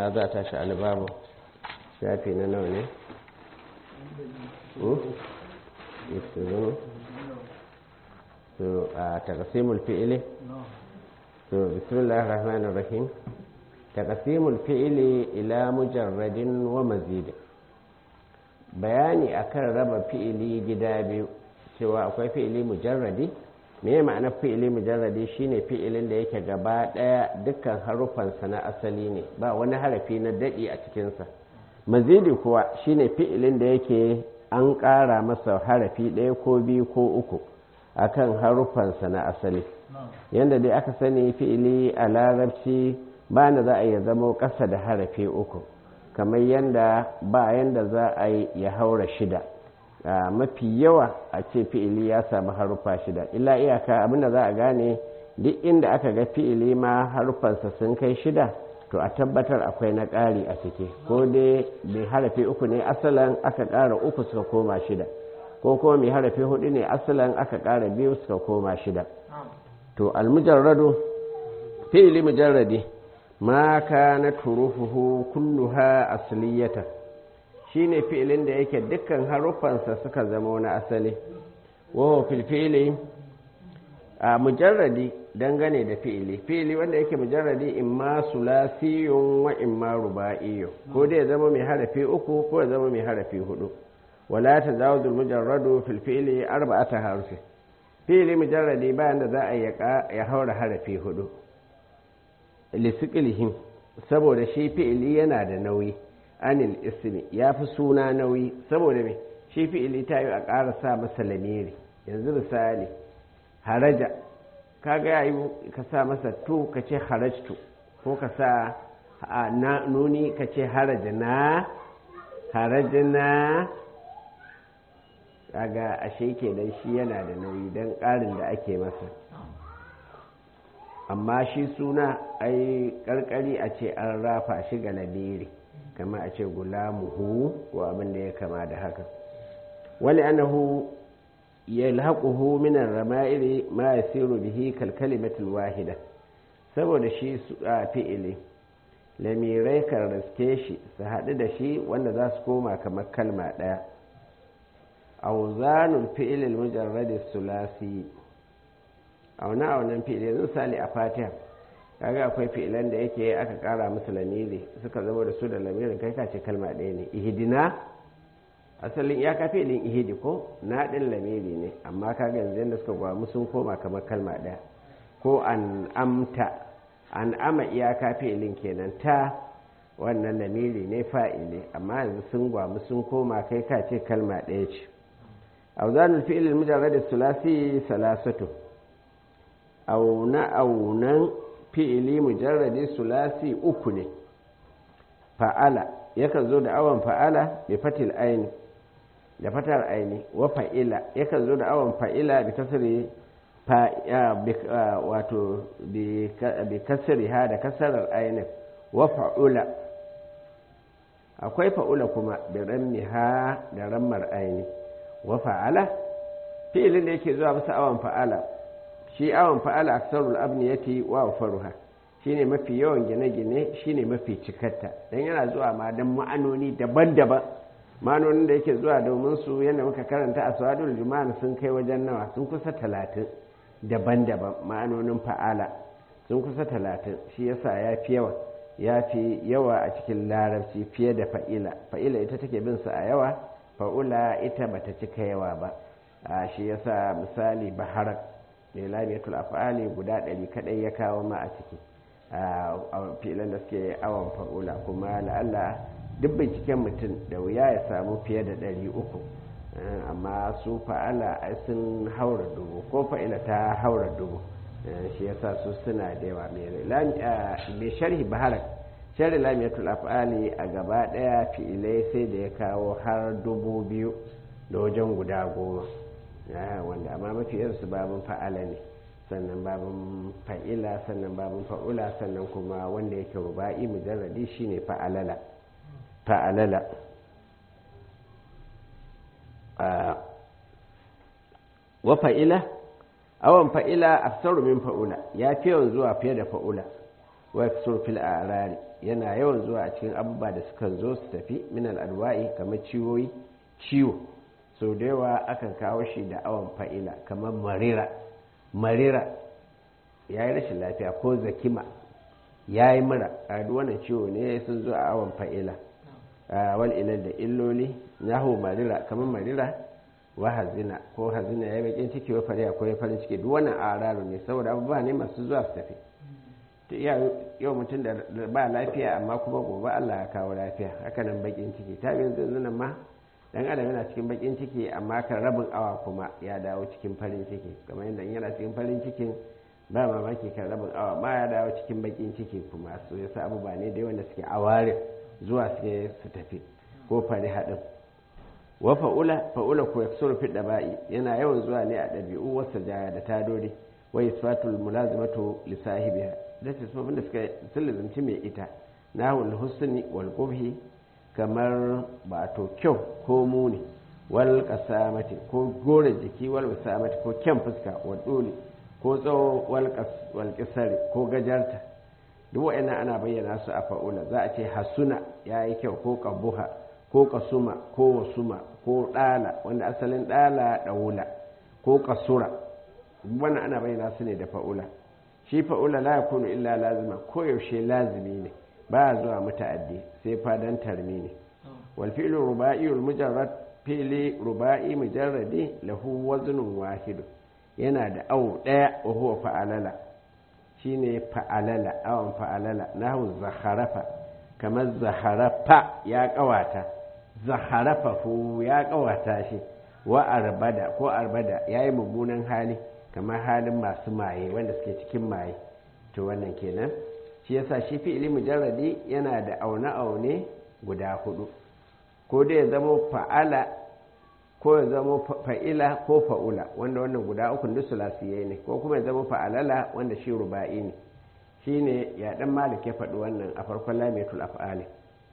ina za ta shi alibabu shafi na nawa ne? so a takasimul fi'ili so bismillahir rahmanir rahim takasimul fi'ili ila mujarradin wa mazid bayani akan raba fi'ili gida biyu cewa akwai fi'ili mujarradi me ma'anar fi'ili mujarradi shine fi'ilin da yake gaba daya dukkan harufansa na asali ne ba wani harafi na dadi a cikinsa mazidi kuwa shine fi'ilin da yake an ƙara masa harafi ɗaya ko biyu ko uku akan harufansa na asali yadda dai aka sani fi'ili a larabci ba na za a iya zama ƙasa da harafi uku kamar yadda ba yadda za a yi ya haura shida mafi yawa a ce fi'ili ya samu harufa shida illa iyaka abinda za a gane duk inda aka ga fi'ili ma harufansa sun kai shida to a tabbatar akwai na ƙari a ciki ko dai mai harafi uku ne asalan aka ƙara uku suka koma shida ko kuma mai harafi hudu ne asalan aka ƙara biyu suka koma shida to almujarradu fi'ili mujarradi ma kana turufuhu kulluha asliyata shine fi'ilin da yake dukkan haruffansa suka zama na asali wa fil fi'li a mujarradi dangane da fi'ili fi'ili wanda yake mujarradi imma sulasiyun wa imma ruba'iyun ko dai ya zama mai harafi uku ko ya zama mai harafi hudu wala tazawudul mujarradu fil fi'li arba'ata harufi fi'ili mujarradi bayan da za a ya haura harafi hudu lisiqilihim saboda shi fi'ili yana da nauyi anil ismi ya fi suna nauyi saboda me shi fi'ili ta yi a ƙara sa masa lamiri yanzu misali haraja kaga yayi ka sa masa tu ka ce harajtu ko ka sa na nuni ka ce harajna harajna kaga ashe kenan shi yana da nauyi don ƙarin da ake masa amma shi suna ai ƙarƙari a ce an rafa shi ga lamiri kama a ce gulamuhu ko abin da ya kama da haka wani anahu yalhaquhu min ar-rama'iri ma yasiru bihi kal kalimatul wahida saboda shi a fi'ili lamirai kan riske shi su haɗu da shi wanda za su koma kamar kalma ɗaya auzanul fi'ilil mujarradi sulasi auna aunan fi'ili yanzu sali a fatiha kaga akwai fi'ilan da yake aka ƙara musu lamiri suka zama da su da lamirin kai kace kalma ɗaya ne ihidina asalin ya kafe ilin ihidi ko na ɗin lamiri ne amma kaga yanzu yadda suka gwamu sun koma kamar kalma ɗaya ko an amta an ama iya kafe ilin kenan ta wannan lamiri ne fa'ili amma yanzu sun gwamu sun koma kai ka ce kalma ɗaya ce auzanul fi'il mujarrad sulasi salasatu auna aunan fi'ili mujarradi sulasi uku ne fa'ala yakan zo da awon fa'ala bi fatil aini da fatar aini wa fa'ila yakan zo da awon fa'ila bi kasri fa wato bi kasri ha da kasarar aini wa fa'ula akwai fa'ula kuma bi rammi ha da rammar aini wa fa'ala fi'ilin da yake zuwa bisa awon fa'ala shi awon fa'ala aksarul abniyati wa faruha shine mafi yawan gine-gine shine mafi cikarta don yana zuwa ma don ma'anoni daban-daban ma'anonin da yake zuwa domin su yadda muka karanta a sawadul juma'a sun kai wajen nawa sun kusa talatin daban-daban ma'anonin fa'ala sun kusa talatin shi yasa ya fi yawa ya fi yawa a cikin larabci fiye da fa'ila fa'ila ita take bin su a yawa fa'ula ita bata cika yawa ba shi yasa misali baharar mai lamiyatul af'ali guda ɗari kaɗai ya kawo ma a ciki a filan da suke awon fa'ula kuma la'alla duk binciken mutum da wuya ya samu fiye da ɗari uku amma su fa'ala sun haura dubu ko fa'ila ta haura dubu shi yasa su suna da yawa mai sharhi baharar sharhi lamiyatul af'ali a gaba ɗaya fi'ilai sai da ya kawo har dubu biyu da wajen guda goma wanda amma mafi su babin fa'ala ne sannan babin fa'ila sannan babin fa'ula sannan kuma wanda yake ruba'i mujarradi shine fa'alala fa'alala wa fa'ila awan fa'ila aksaru min fa'ula ya fi yawan zuwa fiye da fa'ula wa yaksur fil arari yana yawan zuwa a cikin abubuwa da sukan zo su tafi min al'adwa'i kamar ciwoyi ciwo sau da yawa akan kawo shi da awon fa'ila kamar marira marira ya yi rashin lafiya ko zakima ya yi mura a wannan ciwo ne sun zo a awon fa'ila wal ilal da illoli nahu marira kamar marira wa hazina ko hazina ya yi bakin ciki wa fariya ko ya farin ciki duk wannan araru ne saboda abubuwa ne masu zuwa su tafi ta iya yau mutum da ba lafiya amma kuma gobe Allah ya kawo lafiya hakanan bakin ciki ta bin zanzunan ma dan adam yana cikin bakin ciki amma kan rabin awa kuma ya dawo cikin farin ciki kamar yadda yana cikin farin cikin ba mamaki kan rabin awa ma ya dawo cikin bakin ciki kuma su yasa abubuwa ne da wanda suke aware zuwa suke su tafi ko fari haɗin wa fa'ula fa'ula ko yaksuru fi daba'i yana yawan zuwa ne a ɗabi'u wasu jaya da tadori wa isfatul mulazimatu li sahibiha da ce su da suka sulzunci mai ita nahul husni wal qubhi kamar ba to kyau ko muni wal qasamati ko gore jiki wal wasamati ko kyan fuska wa dole ko tsawo wal qas wal qisari ko gajarta duk wa'annan ana bayyana su a fa'ula za a ce hasuna yayi kyau ko qabuha ko kasuma ko wasuma ko dala wanda asalin dala daula ko kasura wannan ana bayyana su ne da fa'ula shi fa'ula la yakunu illa lazima ko yaushe lazimi ne ba zuwa muta'addi sai fadan tarmi ne wal fi'lu ruba'i al mujarrad fi'li ruba'i mujarradi lahu waznun wahid yana da awu daya wa huwa fa'alala shine fa'alala awan fa'alala nahu zakharafa kamar zaharafa ya kawata zaharafa fu ya kawata shi wa arbada ko arbada yayi mummunan hali kamar halin masu maye wanda suke cikin maye to wannan kenan shi yasa shi fi'ili mujarradi yana da aune-aune guda hudu ko dai ya zama fa'ala ko ya zama fa'ila ko fa'ula wanda wannan guda uku duk sulasiyai ne ko kuma ya zama fa'alala wanda shi ruba'i ne shine ya dan malik ya faɗi wannan a farkon lamiyatul af'ali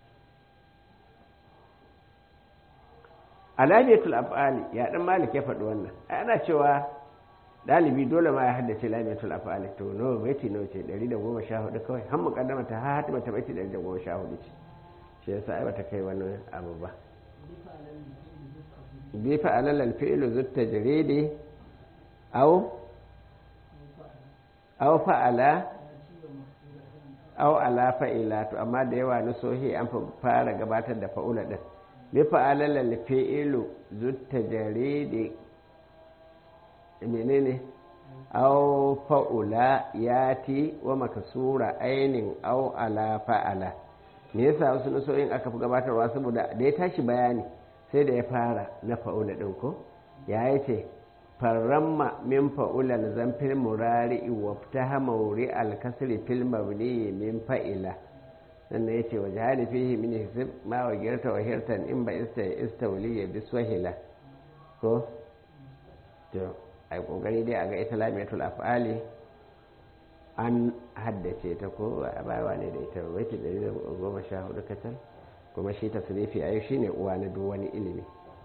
a lamiyatul af'ali ya dan malik ya faɗi wannan ana cewa dalibi dole ma ya haddace lamiyatul af'ali to nawa baiti nawa ce 114 kawai har muqaddama ta ha hatima ta baiti 114 ce shi yasa ai bata kai wannan abu ba bi fa alal al fi'lu zut tajridi aw aw fa'ala aw ala fa'ila to amma da yawa na sohi an fara gabatar da fa'ula din bi fa alal al fi'lu zut tajridi menene aw fa'ula yati wa makasura ainin aw ala fa'ala me yasa wasu nasoyin aka fi gabatarwa saboda da ya tashi bayani sai da ya fara na fa'ula din ko ya yace farramma min fa'ula zamfil murari wa ftaha mawri al kasri fil mabni min fa'ila sannan yace wa jahali fihi min hisb ma wa girta wa hirtan in ba ista istawliya biswahila ko to ai kokari dai a ga ita lamiyatul af'ali an haddace ta ko a bayawa ne da ita baiti 114 kacal kuma shi tasrifi ayi shine uwa na duk wani ilimi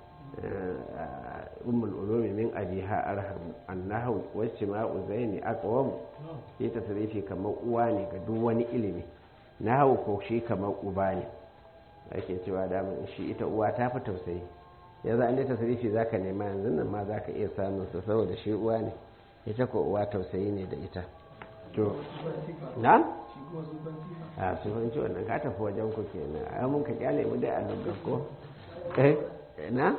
ummul ulumi min abiha arham annahu wacce ma uzaini aqwam shi tasrifi kamar uwa ne ga duk wani ilimi nahawu ko shi kamar uba ne ake cewa da shi ita uwa ta fi tausayi yanzu an yi tasirifi za ka nema yanzu nan ma za ka iya samun sa saboda shi uwa ne ita ko uwa tausayi ne da ita to na? a sufanci wannan ka tafi wajen ku ke na a mun ka kyale mu dai a dubban ko eh na?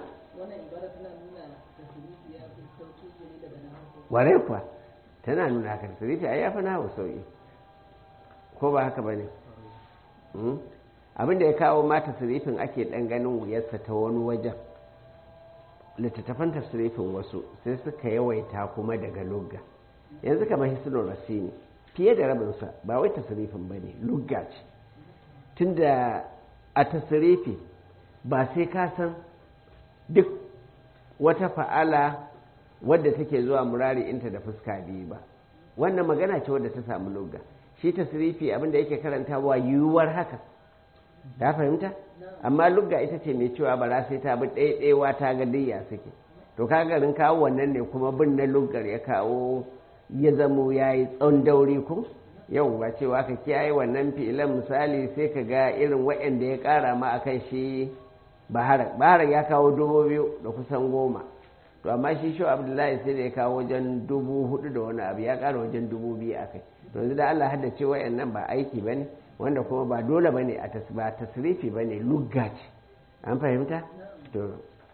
ware kuwa tana nuna haka tasirifi a yafi na sauki ko ba haka ba ne abinda ya kawo mata tasirifin ake ɗan ganin wuyarsa ta wani wajen littattafan tasirifin wasu sai suka yawaita kuma daga lugga yanzu kamar hisnul rasini fiye da rabinsa ba wai tasirifin ba ne lugga ce tunda a tasirifi ba sai ka san duk wata fa'ala wadda take zuwa murari inta da fuska biyu ba wannan magana ce wadda ta samu lugga shi tasirifi abinda yake karantawa yiwuwar haka ta fahimta amma lugga ita ce mai cewa bara sai ta bi ɗaiɗaiwa ta ga diyya suke to garin kawo wannan ne kuma bin na luggar ya kawo ya zamo ya yi tsawon dauri ku yau ba cewa ka kiyaye wannan fi'ilan misali sai ka ga irin waɗanda ya ƙara ma a kan shi baharar baharar ya kawo dubu biyu da kusan goma to amma shi shi abdullahi sai da ya kawo wajen dubu hudu da wani abu ya ƙara wajen dubu biyu a kai to yanzu da allah haddace waɗannan ba aiki ba ne wanda kuma ba dole ba ne ba tasrifi ba ne lugga ce an fahimta to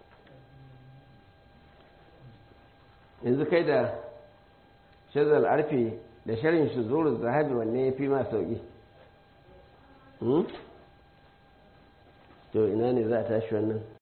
yanzu kai da shazal arfi da sharin shi zuru zahabi wanne ya fi ma sauƙi to ina ne za a tashi wannan